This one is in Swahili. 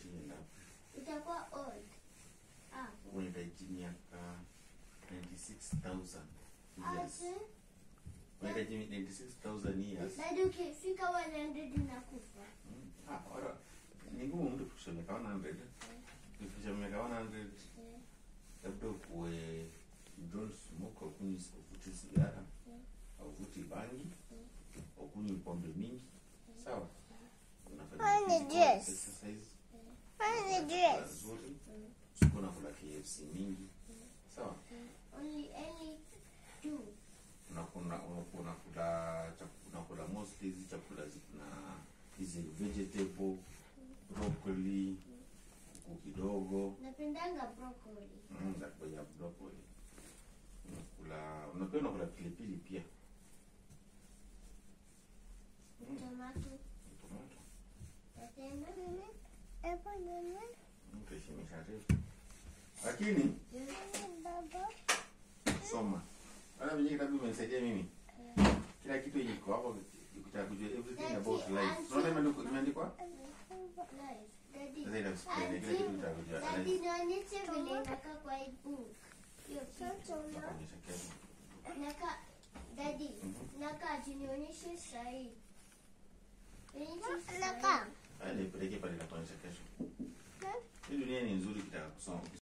ienda itakuwa old. Ah. unahitaji miaka 96000 years Ati, unahitaji 96000 years Dadi ukifika 100 unakufa. Mm, ah, ora ni ngumu mtu kufikisha miaka 100 ukifikisha miaka 100 Eh, labda ukuwe don't smoke ukunywi uvuti sigara Mm. auvuti bangi Mm. ukunywi pombe mingi sawa unafanya Fanya physical dress. exercise Fanya unakula dress. nzuri Mm. usiku unakula KFC mingi sawa Only any two. unakula unakula unakula chak- unakula mostly hizi chakula zina hizi vegetable broccoli kuku kidogo Napendanga broccoli. mm, ya broccoli unakula unapenda unakula pilipili pia mm, Tomato. tomato Napenda. Epo nene, mtaheshimisha refu lakini baba. soma ana venye kitabu imenisaidia mimi kila kitu yenye iko hapo ukitaka kujua everything about life unaona imeandikwa imeandikwa Nice. Daddy. sasa ina explain kila kitu ukitaka kujua Daddy, nionyeshe vile inakaa kwa hii book. Hiyo kitu. nakuonyesha kesho Naka, daddy, Mhm. naka ati nionyeshe sahi. Nionyeshe sahi. Naka. haya nipeleke pale nakuonyesha kesho hii dunia ni nzuri ukitaka kusoma